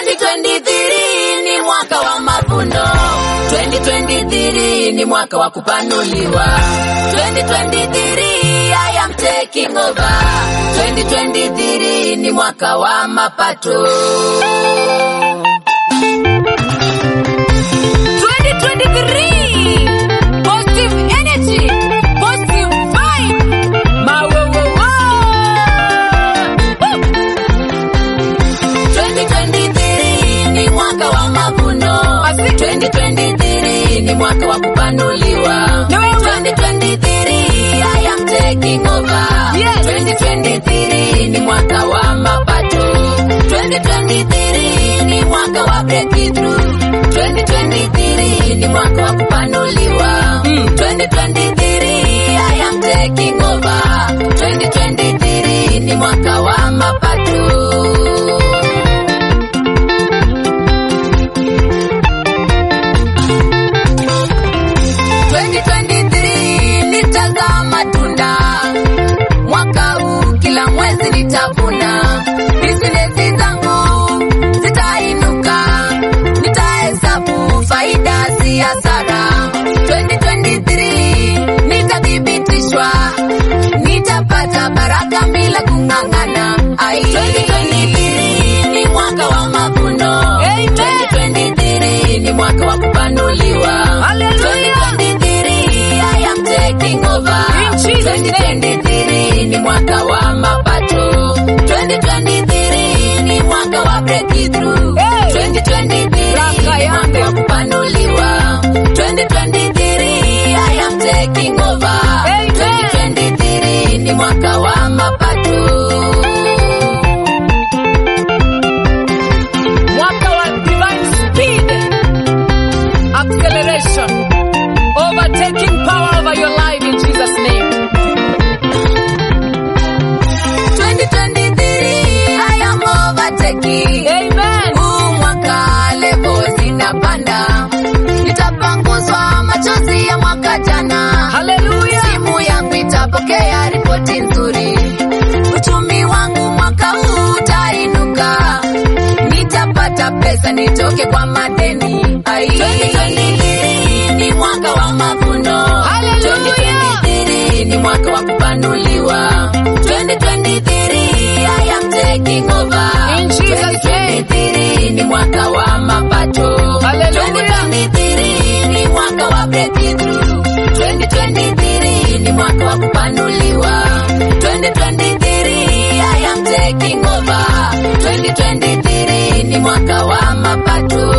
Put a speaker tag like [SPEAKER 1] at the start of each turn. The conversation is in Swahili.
[SPEAKER 1] 2023 ni mwaka wa mavuno. 2023 ni mwaka wa kupanuliwa. 2023 I am taking over. 2023 ni mwaka wa mapato. 2023 positive energy, positive vibe. Mawowowo. Woo! 2023 ni mwaka wa mavuno. 2023 ni mwaka wa kupanuliwa. 2023 I am taking over. 2023 ni mwaka wa mapato. 2023 ni mwaka wa breakthrough. 2023 ni mwaka wa kupanuliwa. 2023 I am taking over. 2023 ni mwaka wa mapato. nitazaa matunda mwaka huu, kila mwezi nitavuna. Bisinesi zangu zitainuka, nitahesabu faida si hasara. 2023 nitathibitishwa, nitapata baraka bila kung'ang'ana. Ai, 2023 ni mwaka wa mavuno. 2023 ni mwaka wa kupanuliwa. 2023 I am taking over. 2023 ni mwaka wa mapato. 2023 ni mwaka wa breakthrough. 2023 ni mwaka wa kupanuliwa. 2023 I am taking over. 2023 ni mwaka wa mapato.
[SPEAKER 2] mwaka wa divine speed acceleration overtaking power over your life in jesus name
[SPEAKER 1] 2023 I am overtaking.
[SPEAKER 2] amen
[SPEAKER 1] Huu mwaka levo zinapanda, nitapanguzwa machozi ya mwaka jana.
[SPEAKER 2] haleluya
[SPEAKER 1] Simu yangu itapokea ripoti nzuri, uchumi wangu mwaka huu utainuka, nitapata pesa nitoke kwa madeni. Ai, 2023 ni mwaka wa mavuno.
[SPEAKER 2] Hallelujah.
[SPEAKER 1] 2023 ni mwaka wa kupanuliwa. 2023 I am taking over.
[SPEAKER 2] In Jesus' name.
[SPEAKER 1] 2023 ni mwaka wa mapato.
[SPEAKER 2] Hallelujah.
[SPEAKER 1] 2023 ni mwaka wa breakthrough. 2023 ni mwaka wa kupanuliwa. 2023 I am taking over. 2023 ni mwaka wa mapato.